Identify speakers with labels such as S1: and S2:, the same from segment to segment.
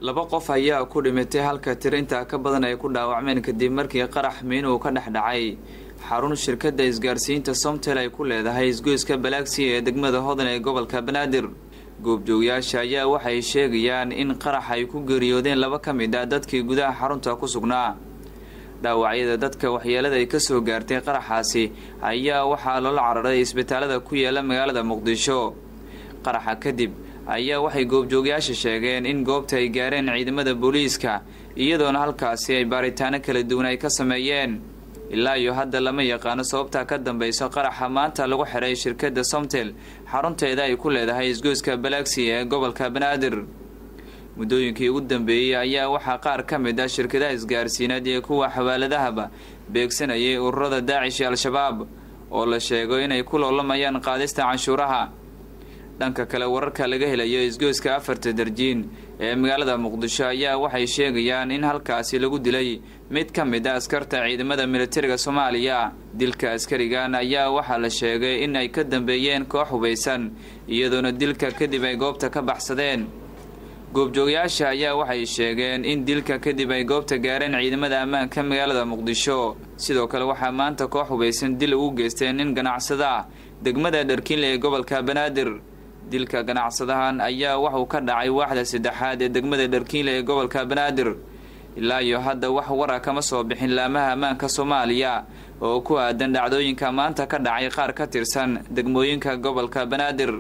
S1: laba qof ayaa ku dhimatay halka tir intaa ka badan ay ku dhaawacmeen kadib markii qarax miin uu ka dhex dhacay xarun shirkadda isgaarsiinta somtel ay ku leedahay isgoyska balaagsi ee degmada hodan ee gobolka banaadir goobjoogayaasha ayaa waxay sheegayaan in qarax ay ku geeriyoodeen laba ka mid ah dadkii gudaha xarunta ku sugnaa dhaawacyada dadka waxyeelada ay kasoo gaartay qaraxaasi ayaa waxaa loola cararay isbitaalada ku yaala magaalada muqdisho qaraxa kadib ayaa waxay goobjoogayaasha sheegeen in goobta ay gaareen ciidamada booliiska iyadoona halkaasi ay baaritaano kala duwan ay ka sameeyeen ilaa iyo hadda lama yaqaano sababta ka dambayso qaraxa maanta lagu xiray shirkadda somtel xarunteeda ay ku leedahay isgoyska balaagsi ee gobolka banaadir muddooyinkii ugu dambeeyey ayaa waxaa qaar ka mid ah shirkadaha isgaarsiineed iyo kuwa xawaaladahaba beegsanayay ururada daacish iyo al-shabaab oo la sheego inay ku loolamayaan qaadista canshuuraha dhanka kale wararka laga helayo isgoyska afarta darjiin ee magaalada muqdisho ayaa waxay sheegayaan in halkaasi lagu dilay mid ka mid a askarta ciidamada militariga soomaaliya dilka askarigan ayaa waxaa la sheegay in ay ka dambeeyeen koox hubaysan iyadoona dilka kadib ay goobta ka baxsadeen goobjoogayaasha ayaa waxay sheegeen in dilka kadib ay goobta gaareen ciidamada ammaanka magaalada muqdisho sidoo kale waxaa maanta koox hubaysan dil ugu geysteen nin ganacsada ah degmada dharkiinle ee gobolka banaadir dilka ganacsadahan ayaa waxuu ka dhacay waaxda saddexaad ee degmada dharkiinle ee gobolka banaadir ilaa iyo hadda wax wara kama soo bixin laamaha ammaanka soomaaliya oo ku aadan dhacdooyinka maanta ka dhacay qaar ka tirsan degmooyinka gobolka banaadir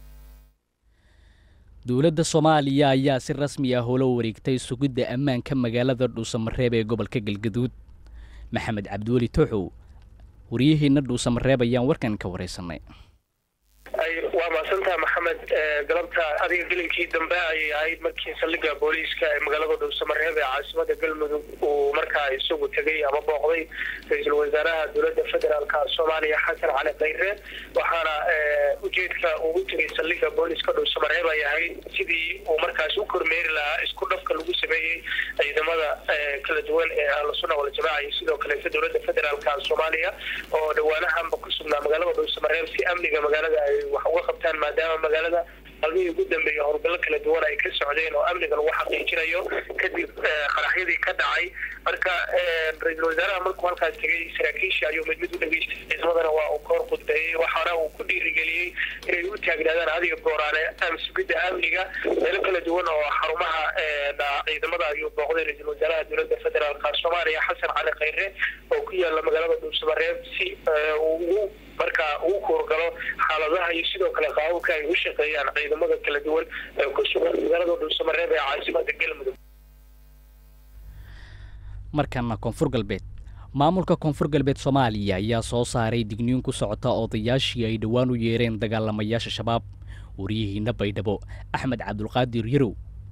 S2: dowladda soomaaliya ayaa si rasmi ah ula wareegtay sugidda ammaanka magaalada dhuusamareeb ee gobolka galgaduud maxamed cabdiweli tooxow waryaheena dhuusamareeb ayaan warkan ka waraysanay
S3: waa mahadsantaha maxamed galabta adiga gelinkii dambe ayay ahayd markii saldhigga booliiska ee magaalada dhuusamareeb ee caasimada galmudug uu markaa isagu tegay ama booqday ra-iisul wasaaraha dowladda federaalka soomaaliya xasan cali khayre waxaana ujeedka ugu tegay saldhigga booliiska dhuusamareeb ay ahayd sidii uu markaas u kormeeri lahaa isku dhafka lagu sameeyey ciidamada kala duwan ee ahlusuna waljamaaca iyo sidoo kaleeta dowladda federaalka soomaaliya oo dhawaanahanba ku sugnaa magaalada dhuusamareeb si amniga magaalada ay wax uga qabtaan maadaama magaalada qalmihii ugu dambeeyay howlgallo kala duwan ay ka socdeen oo amniga lagu xaqiijinayo kadib qaraxyadii ka dhacay marka ra-iisul wasaaraha markuu halkaas tegay saraakiisha ayuu mid mid u dhageystay ciidamadana waa uu kahor khudbeeyey waxaana uu ku dhiirigeliyey inay u taagnaadaan adiga gooraane sugidda amniga meelo kala duwan oo xarumaha ciidamada ayuu booqday ra-iisul wasaaraha dowladda federaalka soomaaliya xasan cali khayre oo ku yaala magaalada dhuusamareeb si uu marka uu kuurgalo xaaladaha iyo sidoo kale qaababka ay u shaqeeyaan ciidamada kala duwan ee ku sugan magaalada dhuusamareeb ee caasimada galmudug
S2: markana koonfur galbeed maamulka koonfur galbeed soomaaliya ayaa soo saaray digniin ku socota odayaashii ay dhowaan u yeereen dagaalamayaasha shabaab wariyihiina baydhabo axmed cabdulqaadir yarow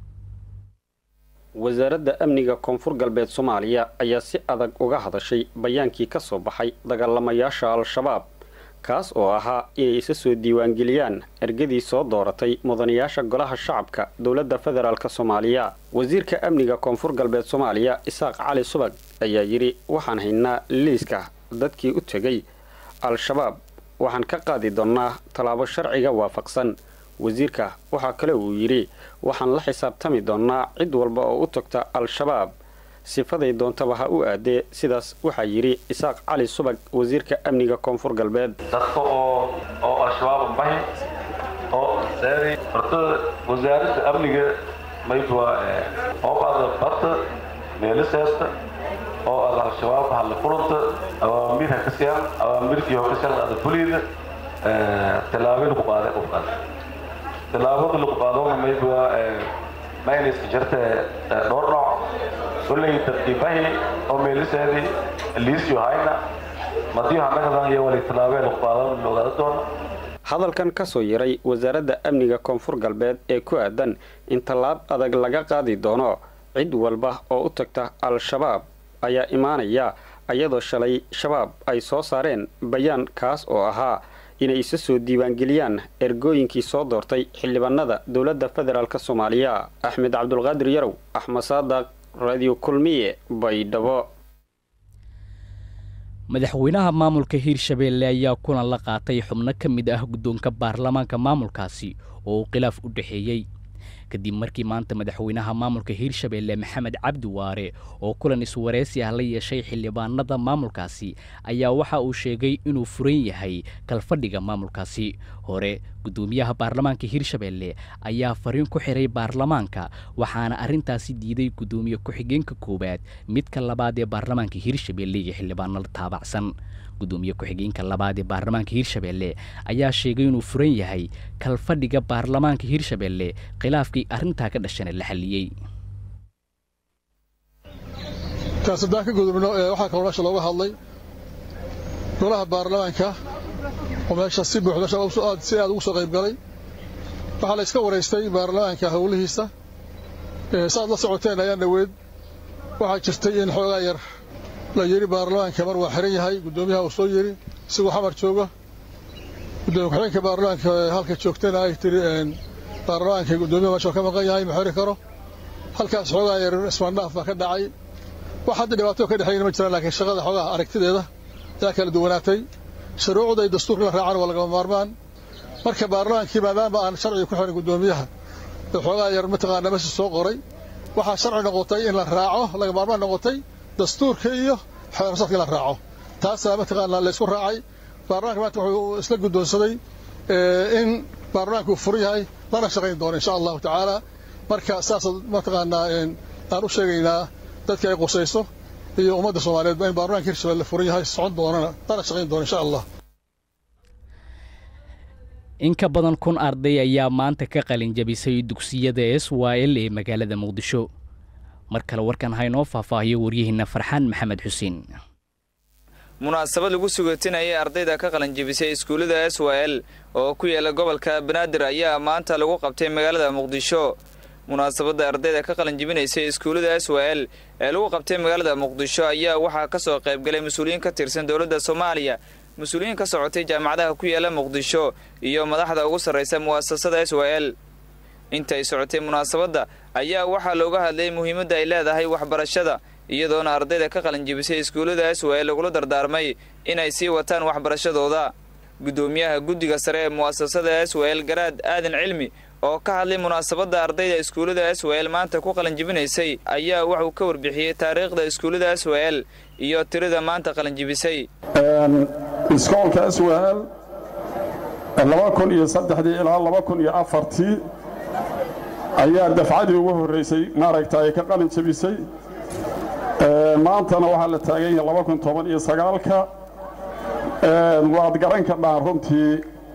S4: wasaaradda amniga koonfur galbeed soomaaliya ayaa si adag uga hadashay bayaankii ka soo baxay dagaalamayaasha al-shabaab kaas oo ahaa inay isa soo diiwaangeliyaan ergadii soo dooratay mudanayaasha golaha shacabka dowladda federaalk soomaaliya wasiirka amniga koonfur galbeed soomaaliya isaaq cali subag ayaa yidhi waxaan haynaa liiska dadkii u tegay al-shabaab waxaan ka qaadi doonnaa tallaabo sharciga waafaqsan wasiirka waxaa kale uu yidhi waxaan la xisaabtami doonnaa cid walba oo u tagta al-shabaab sifaday doontaba ha u aadee sidaas waxaa yidhi isaaq cali subag wasiirka amniga koonfur galbeed
S5: dadka oo oo al-shabaab bahi oo seeday horta wasaaradda amniga maydwa ooqaada badda meeliseesta oo aad al-shabaab hadla kulanta awaamiir ha ka siyaan awaamirkii oo ka siyaan ada fuliida tallaabo lagu qaaday qofkaas tallaabada lagu qaadona maydwa mayniska jirta dhowr nooc kulley dadkiibahi oo meeliseedii liisyo hayna madiyo hanagadan iyo wali tallaabee lagu qaadan la ogaada doona
S4: hadalkan ka soo yaray wasaaradda amniga koonfur galbeed ee ku aadan in tallaab adag laga qaadi doono cid walba oo u tagta al-shabaab ayaa imaanaya iyadoo shalay shabaab ay soo saareen bayaan kaas oo ahaa inay isa soo diiwaangeliyaan ergooyinkii soo doortay xildhibaanada dowladda federaalk soomaaliya axmed cabdulqaadir yarow axmed saadaq radio kulmiye baydhabo
S2: madaxweynaha maamulka hiirshabeelle ayaa kulan la qaatay xubno ka mid ah guddoonka baarlamaanka maamulkaasi oo uu khilaaf u dhexeeyey kadib markii maanta madaxweynaha maamulka hiirshabeelle maxamed cabdi waare oo kulan iswareysi ah la yeeshay xildhibaanada maamulkaasi ayaa waxa uu sheegay inuu furan yahay kalfadhiga maamulkaasi hore guddoomiyaha baarlamaanka hiirshabeelle ayaa fariin ku xiray baarlamaanka waxaana arrintaasi diiday guddoomiye ku-xigeenka koowaad midka labaad ee baarlamaanka hiirshabeelle iyo xildhibaanada taabacsan guddoomiye ku-xigeenka labaad ee baarlamaanka hiirshabeelle ayaa sheegay inuu furan yahay kalfadhiga baarlamaanka hiirshabeelle khilaafkii arrintaa ka dhashana la xalliyey
S6: kaas haddaan ka gudubno waxaa kaloo meesha looga hadlay golaha baarlamaanka oo meesha si buuxda si aad ugu soo qayb galay waxaa la iska waraystay baarlamaanka howlihiisa saaad la socoteen ayaan dhoweed waxaa jirtay in xoogaa yar la yidhi baarlamaanka mar waa xiran yahay guddoomiyaha uu soo yidhi isigoo xamar jooga gudoomiye ku-xigeenka baarlamaanka halka joogtana ay tiri baarlamaanka guddoomiyaha meesha ka maqan yahay ma xiri karo halkaas xoogaa yar ismaandhaaf baa ka dhacay wax hadda dhibaato ka dhexeeyna ma jiraan laakiin shaqada xoogaha aragtideeda ayaa kala duwanaatay shuruucda iyo dastuurka la raacana waa lagama maarmaan marka baarlamaankii maadaama aan sharciga ku xirin guddoomiyaha ee xoogaa yar mataqaana meesha soo qoray waxaa sharci noqotay in la raaco laga maarmaan noqotay dastuurka iyo xeerasarka in la raaco taasaa mataqaana la isku raacay baarlamanka maanta wuxuu isla guddoonsaday in baarlamaanka uu furan yahay lana shaqayn doono insha allahu tacaala marka saasaad mataqaanaa aan u sheegaynaa dadka ay qusayso iyo ummadda soomaaliyeed in baarlamanka hirshabelle furan yahay socon doonana lana shaqayn doono insha allah
S2: in ka badan kun arday ayaa maanta ka qalin jabisay dugsiyada s y l ee magaalada muqdisho mar kale warkan haynoo faahfaahiyo waryaheena farxaan maxamed xuseen
S1: munaasabad lagu sugatinayay ardayda ka qalanjebisay iskuullada s y l oo ku yaala gobolka banaadir ayaa maanta lagu qabtay magaalada muqdisho munaasabadda ardayda ka qalanjebinaysay iskuullada s y l ee lagu qabtay magaalada muqdisho ayaa waxaa ka soo qaybgalay mas-uuliyiin ka tirsan dowladda soomaaliya mas-uuliyiin ka socotay jaamacadaha ku yaala muqdisho iyo madaxda ugu sarraysa mu'asasada s y l intay socotay munaasabadda ayaa waxaa looga hadlayay muhiimadda ay leedahay waxbarashada iyadoona ardayda ka qalanjebisay iskuullada s y l lagula dardaarmay inay sii wataan waxbarashadooda guddoomiyaha guddiga sare ee mu'asasada s y l garaad aadan cilmi oo ka hadlay munaasabadda ardayda iskuullada s y l maanta ku qalanjebinaysay ayaa wuxuu ka warbixiyey taariikhda iskuullada s y l iyo tirada maanta qalanjebisay
S7: iskoolka s w l laba kun iyo saddexdii ilaa laba kun iyo afartii ayaa dafcadii ugu horraysay maaragta ay ka qalin jebisay maantana waxaa la taagan yahay laba kun toban iyo sagaalka waad garan kadhaan runtii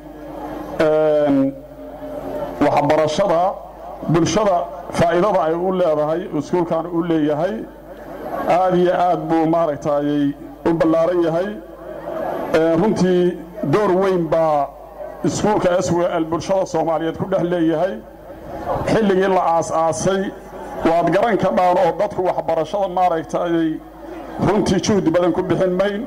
S7: waxbarashada bulshada faa'iidada ay u leedahay iskuulkan u leeyahay aad iyo aad buu maaragtayy u ballaaran yahay runtii door weyn baa iskuulka s w l bulshada soomaaliyeed ku dhex leeyahay xilligii la aas-aasay waad garan kadhaan oo dadku waxbarashada maaragtayy runtii juhdi badan ku bixin mayn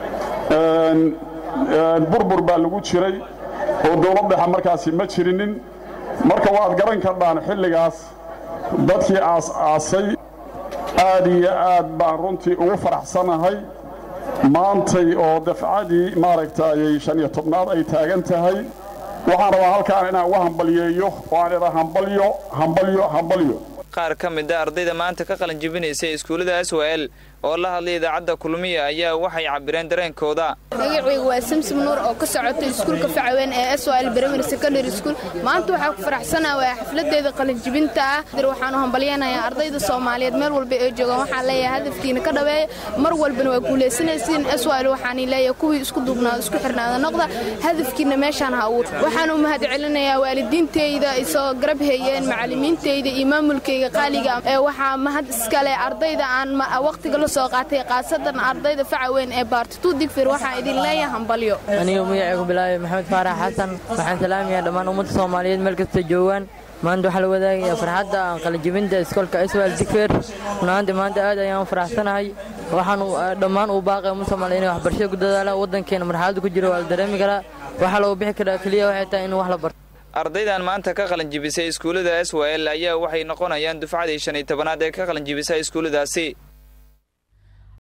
S7: burbur baa lagu jiray oo dowlad dhexe markaasi ma jirinin marka waad garan kadhaan xilligaas dadkii aas-aasay aad iyo aad baan runtii ugu faraxsanahay maantay oo dafcadii maaragtayy shan iyo tobnaad ay taagan tahay waxaan rabaa halkaan inaan uga hambalyeeyo oo aan idhaa hambalyo hambalyo hambalyo
S1: qaar ka mid a ardayda maanta ka qalanjebinaysay iskuullada s y l oo la hadlay idaacadda kulmiya ayaa waxay cabireen dareenkooda
S8: magacaygu waa samsom nuur oo ka socota iskuulka facaweyn ee s l primary secondary school maanta waxaa ku faraxsanaa waa xafladeeda qalinjibinta ah waxaanu hambalyeynayaa ardayda soomaaliyeed meel walba ee joogaan waxaan leeyahay hadafkiina ka dhaweeya mar walbana waa guulaysanaysiin s l waxaan leeyahay kuwii isku duubnaada isku xirnaada noqda hadafkiina meeshaan ha abuur waxaan u mahad celinayaa waalidiinteyda isoo garab heeyeen macallimiinteyda iyo maamulkeyga qaaliga ee waxaa mahad iskale ardayda aan waqtiga la soo qaatay khaasadan ardayda facaweyn ee baartituu digfir waxaan idin leeyahay hambalyo
S9: aniga magacaygu bilaabay maxamed faarax xasan waxaan salaamayaa dhammaan ummadda soomaaliyeed meel kasta joogaan maanta waxaa la wadaagayaa farxadda aan qalinjibinta iskoolka iswal digfeer runaantii maanta aad ayaan u faraxsanahay waxaan dhammaan uu baaqay ummadda soomaaliya inay waxbarashada ku dadaalaan waddankeena marxaladda ku jiro waa la dareemi karaa waxaa loogu bixi karaa keliya waxay tahay in wax la barto
S1: ardaydan maanta ka qalanjibisay iskuullada s y l ayaa waxay noqonayaan dufcadii shan iyo tobanaad ee ka qalanjibisay iskuulladaasi